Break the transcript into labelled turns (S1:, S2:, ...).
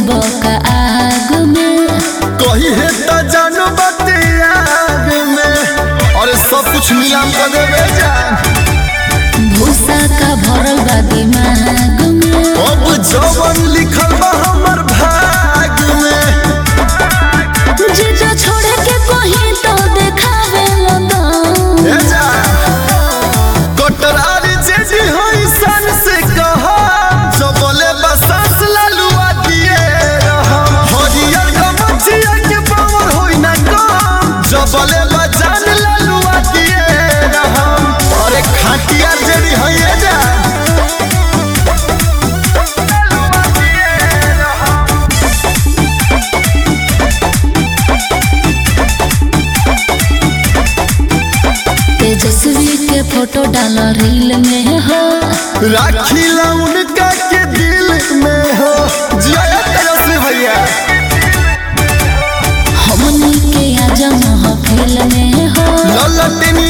S1: बका आग में
S2: कही है त जानो बाते आग में अरे सब कुछ नीलाम कर देवे जान
S1: भूसा का भरल बा दिमाग में
S2: अब जवन लिखल बा हमर भाग में
S1: जीजा छोड़े के कहीं तो देखावे लगन
S2: ए जान कटरारी जेजी होई सन से कहा जबले बसास लालुआ दिए रहा हरियर गमछिया के पावर होई ना कम जबले बजान लालुआ दिए रहा अरे खाटिया जेरी होई ए जान
S1: तेजस्वी के फोटो डाल रील में हो
S2: राखीला उनका के दिल में हो जिया तेजस्वी भैया
S1: हमनी के आज महफिल में हो
S2: ललटिन